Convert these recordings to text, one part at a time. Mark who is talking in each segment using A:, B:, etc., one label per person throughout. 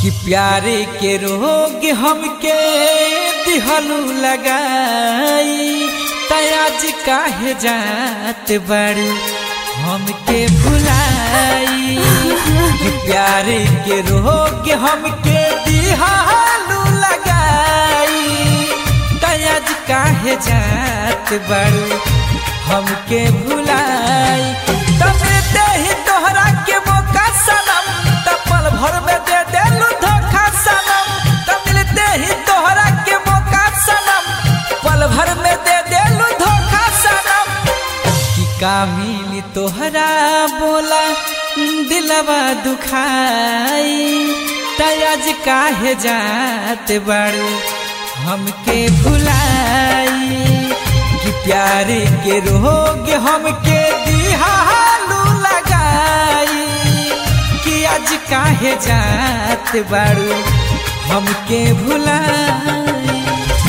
A: कि प्यारे के रोग हमके दिहलू लगाई तयाज काहे जात बारू हमके भुलाई कि प्यारे के रोग हमके दिहलू लगाई तयाज काहे जात बारू हमके भुलाई तब दे ही तोहरा के मौका सनम तब पल भर में दे देलू धोखा सनम तब मिलते ही तोहरा के मौका सनम पल भर में दे देलू धोखा सनम कि का मिली तोहरा बोला दिलवा दुखाई तयाज काहे जात बारू हमके भुलाई कि प्यारे के रोग हमके दिहालू लगाई कि आज काहे जात बारू हमके भुलाई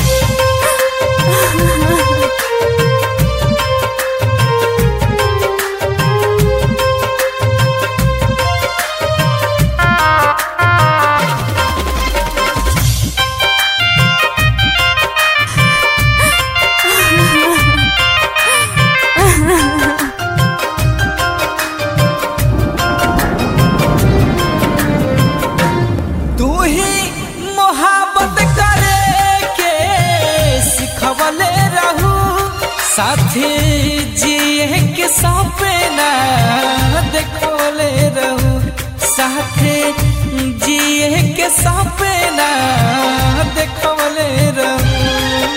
A: तू ही मोहब्बत करे के सिखवले रहू साथी जिए के सपना देखोले रहू साथे जिए के सपना देखोले रहू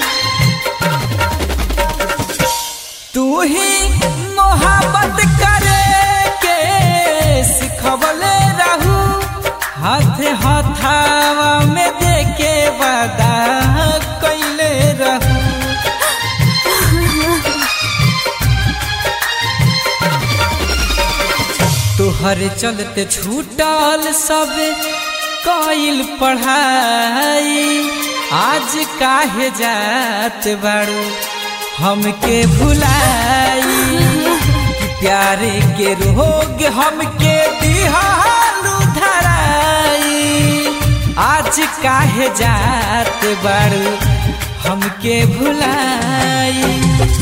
A: तू ही मोहब्बत करे के सिखवले रहू हाथ हथावा में देके वादा कैले रहू तोहर चलते छूटल सब कइल पढ़ाई आज काहे जात बारू हमके भुलाई कि प्यारे के रोग हमके दिहालू धराई आज काहे जात बारू हमके भुलाई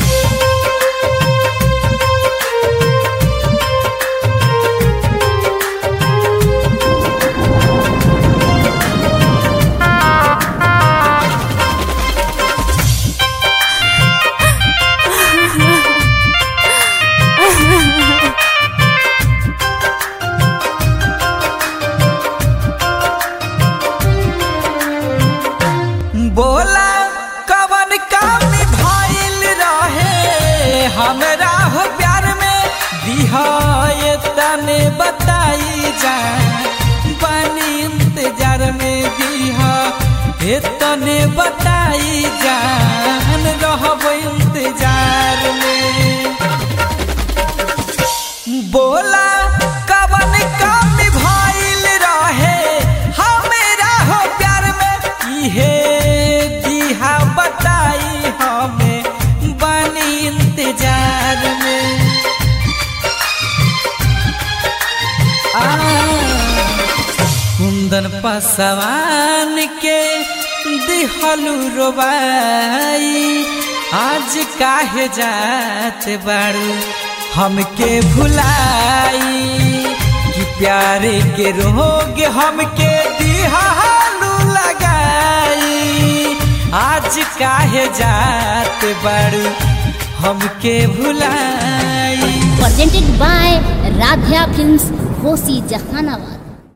A: बोला कवन काम भइल रहे हमरा हो प्यार में दिहाए तने बताई जा बानी इंतजार में दिहा हे तने बताई जान रहब इंतजार में बोला कवन काम भइल रहे हमरा हो प्यार में इहे दिहा बताई हमें बनी इंतजार में आ कुंदन पसवान के दिहलू रोबाई आज काहे जात बारू हमके भुलाई कि प्यारे के रोग हमके दिहालू लगाई आज काहे जात बारू हमके भुलाई
B: presented by Radhya Films, Hosi Jahanabad.